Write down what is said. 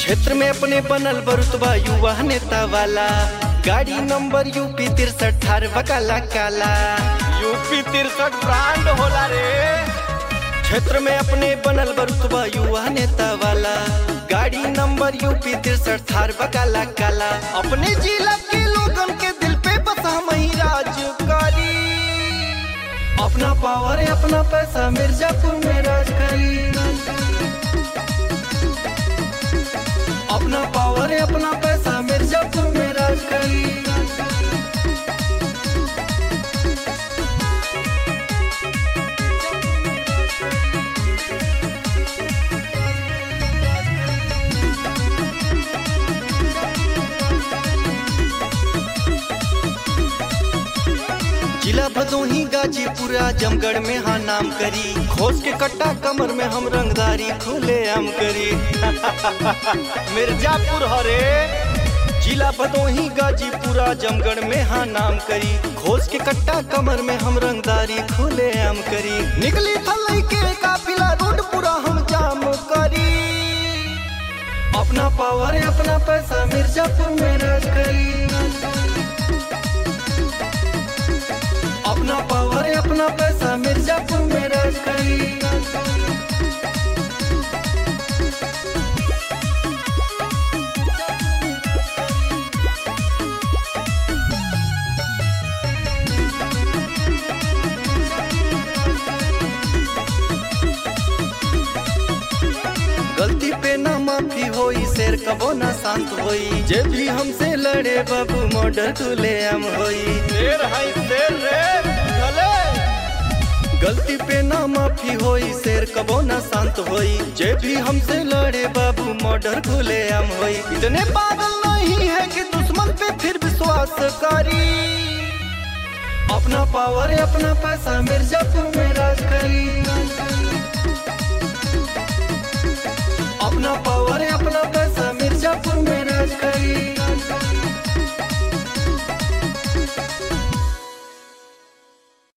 क्षेत्र में अपने बनल बरुतबा युवा नेता वाला गाड़ी नंबर यूपी तिरसठ ठार बकाला काला यूपी तिरसठ ब्रांड होला रे क्षेत्र में अपने बनल बरुतबा युवा नेता वाला गाड़ी नंबर यूपी तिरसठ थार बकाला काला अपने जिला के लोगन के दिल पे बस हम ही राज करी अपना पावर है अपना पैसा मिर्जापुर में राज करी अपना पावर है अपना पैसा मिर्जापुर में राज करी जिला भदोही गाजीपुरा जमगढ़ में हाँ नाम करी खोस के कट्टा कमर में हम रंगदारी खुले आम करी मिर्जापुर हरे जिला भदोही गाजीपुरा जमगढ़ में हाँ नाम करी खोस के कट्टा कमर में हम रंगदारी खुले आम करी निकली थलई के काफिला रोड पूरा हम जाम करी अपना पावर है अपना पैसा मिर्जापुर में राज करी अपना पावर है अपना पैसा मिर्जापुर में राज करी गलती पे ना माफी होई शेर कबो ना शांत होई जे भी हमसे लड़े बाबू मर्डर तुले हम होई शेर है शेर रे चले गलती पे ना माफी होई शेर कबो ना शांत होई जे भी हमसे लड़े बाबू मर्डर खुले हम होई इतने पागल नहीं है कि दुश्मन पे फिर विश्वास करी अपना पावर है अपना पैसा मिर्जापुर में राज करी अपना पावर है अपना पैसा मिर्जापुर में राज करी